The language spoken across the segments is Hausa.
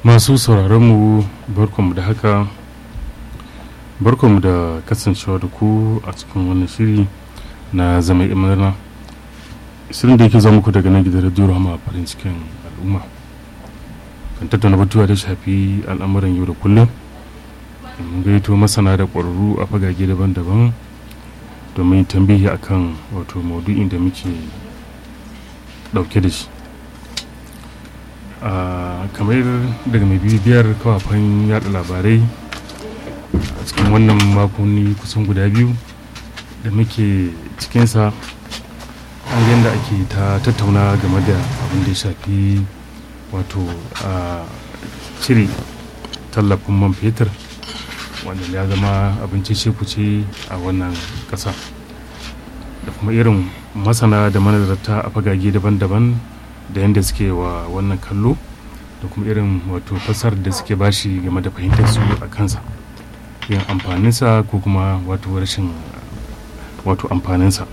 masu sauraronmu barkonmu da haka barkonmu da kasancewa da ku a cikin wannan shiri na zama imarna shirin da yake zama muku daga nan gidan radio rahama a farin cikin al'umma kan tattauna batuwa da shafi al'amuran yau da kullum mun gaito masana da ƙwararru a fagage daban-daban domin tambihi akan wato maudu'in da muke ɗauke da shi kamar daga mai bibiyar kafafen yada labarai a cikin wannan makonni kusan guda biyu da muke cikinsa an yadda ake ta tattauna game da abin da ya shafi wato a cire tallafin man fetur wanda ya zama abinci kuce a wannan ƙasa da kuma irin masana da manazarta a fagage daban-daban da yadda suke wa wannan kallo da kuma irin wato fasar da suke bashi game da fahimtar su a kansa yin amfaninsa ko kuma wato rashin wato amfaninsa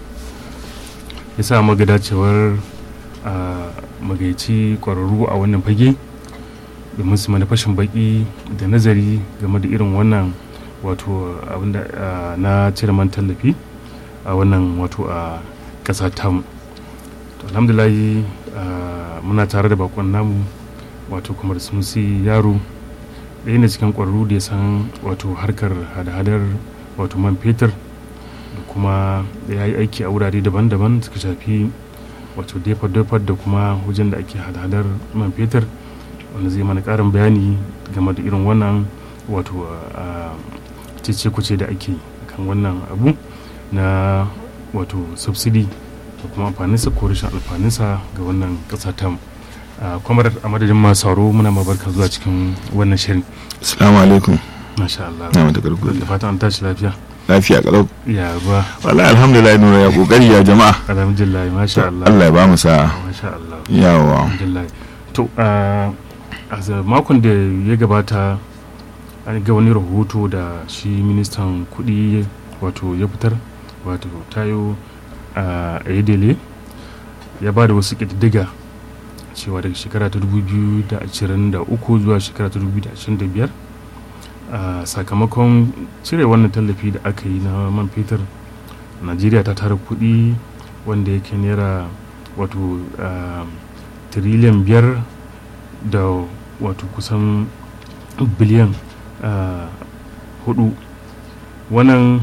ya sa maga dacewar a magaici kwararru a wannan fage domin su mana fashin baki da nazari game da irin wannan wato abinda na cire man tallafi a wannan wato a ƙasa tamu alhamdulahi muna tare da bakon namu wato kuma da sunusi yaro ɗaya ne cikin ƙwararru da ya san wato harkar hada-hadar wato man fetur da kuma ya yi aiki a wurare daban-daban suka shafi wato defar-defar da kuma wajen da ake hada-hadar man fetur wanda zai mana ƙarin bayani game da irin wannan wato cece kuce da ake kan wannan abu na wato subsidy da kuma amfaninsa ko rashin alfaninsa ga wannan ƙasa ta kwamar a madadin masu sauro muna mabarka zuwa cikin wannan shirin assalamu alaikum masha Allah na mata garkuwa da fatan an tashi lafiya lafiya kalau ya ruwa wallahi alhamdulillah nura ya kokari ya jama'a alhamdulillah masha Allah Allah ya ba mu sa'a masha Allah yawa alhamdulillah to a makon da ya gabata an ga wani rahoto da shi ministan kudi wato ya fitar wato tayo a edele ya ba da wasu ƙididdiga cewa daga shekara ta 2023 zuwa shekara ta 2025 a sakamakon cire wannan tallafi da aka yi na man fetur najeriya ta tara kuɗi wanda yake naira wato tiriliyan biyar da wato kusan biliyan hudu wannan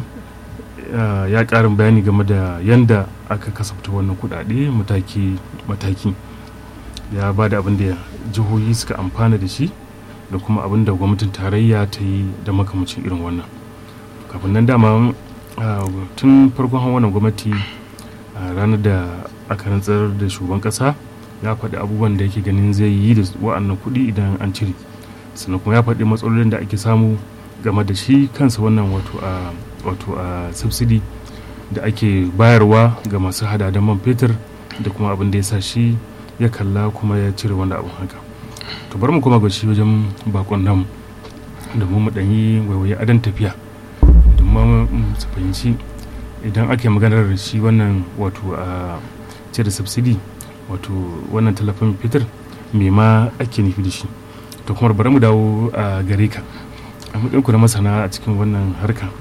ya ƙarin bayani game da yadda aka kasafta wannan kudade mataki-mataki ya ba da abin da jihohi suka amfana da shi da kuma abin da gwamnatin tarayya ta yi da makamacin irin wannan kafin nan dama tun farkon wannan gwamnati ranar da aka rantsar da shugaban kasa ya faɗi abubuwan da yake ganin zai yi da wa'annan kuɗi idan an cire sannan kuma ya faɗi matsalolin da ake samu game da shi kansa wannan wato a wato a subsidy da ake bayarwa ga masu hada da man fetur da kuma abin da ya sa shi ya kalla kuma ya cire wanda abin haka to bari mu kuma ga shi wajen bakon namu domin mu ɗanyi waiwaye adon tafiya domin su fahimci idan ake maganar shi wannan wato a cire subsidy wato wannan tallafin fetur me ma ake nufi da shi to kuma bari mu dawo a gare ka a matsayinku na masana a cikin wannan harka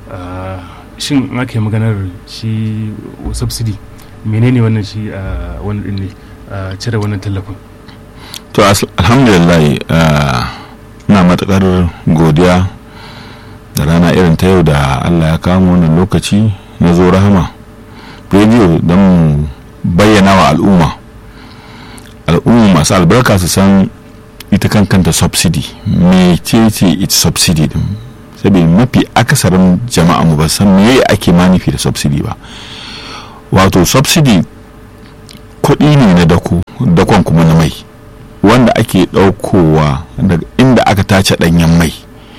shin aka yi maganar shi subsidy menene wannan shi a wani din ne cire wannan tallafin to alhamdulillah na matakar godiya da rana irin ta yau da allah ya kama wannan lokaci na zo rahama rediyo don mu bayyana wa al'umma al'umma masu albarka su san ita kan kanta subsidy mece ce ita subsidy din saboda mafi akasarin jama'a mu ba san me ake manufi da subsidy ba wato subsidy kuɗi ne na dako dakon kuma na mai wanda ake ɗaukowa daga inda aka tace ɗanyen mai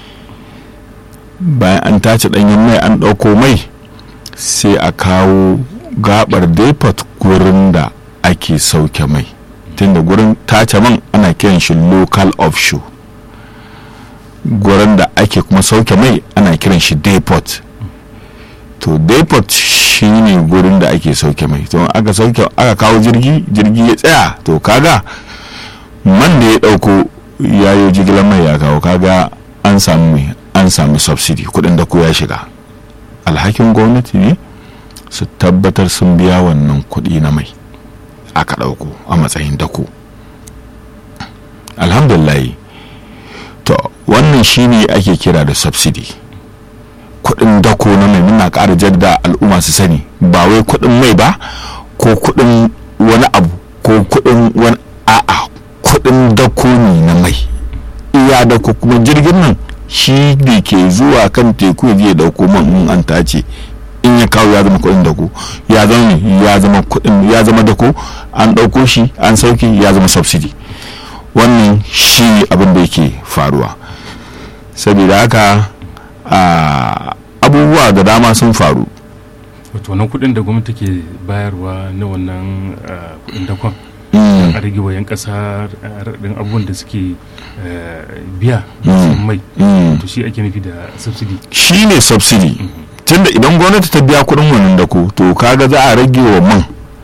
bayan an tace ɗanyen mai an ɗauko mai sai a kawo gabar depot gurin da ake sauke mai tunda gurin tace man ana kiran shi local offshore gurin da ake kuma sauke mai ana kiran shi depot to depot shi ne gurin da ake sauke mai to aka sauke aka kawo jirgi jirgi ya tsaya to kaga man da ya dauko yayo jigilar mai ya kawo kaga an samu mai an samu subsidy kudin da ya shiga alhakin gwamnati ne su tabbatar sun biya wannan kudi na mai aka ɗauko a matsayin dako alhamdulillah to wannan shine ake kira da subsidy kudin dako na mai muna ƙara jadda al'umma su sani ba wai kudin mai ba ko kudin wani abu ko kudin wani a'a kudin dako ne na mai iya dako kuma jirgin nan shi ne ke zuwa kan teku ya je dauko man in an tace in ya kawo ya zama kudin dako ya zama ne ya zama kudin ya zama dako an dauko shi an sauke ya zama subsidy wannan shi abin da yake faruwa saboda haka abubuwa da dama sun faru wato wannan kudin da gwamnati ke bayarwa na wannan kudin dakon a rage wa 'yan kasa raɗin abubuwan da suke biya mai to shi ake nufi da subsidy shi ne subsidy tunda idan gwamnati ta biya kudin wannan dako to kaga za a rage wa man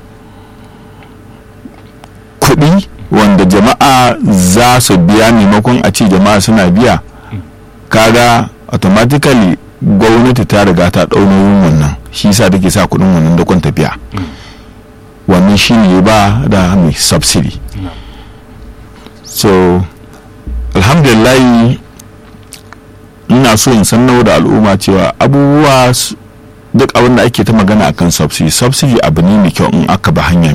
kudi wanda jama'a za su biya maimakon a ce jama'a suna biya kaga automatically gwamnati ta riga ta ɗau nauyin wannan shi sa take sa kudin wannan dakon ta biya wannan shi ne ba da mai subsidy so alhamdulillah ina so in sannar da al'umma cewa abubuwa duk abin da ake ta magana akan subsidy subsidy abu ne mai kyau in aka ba hanya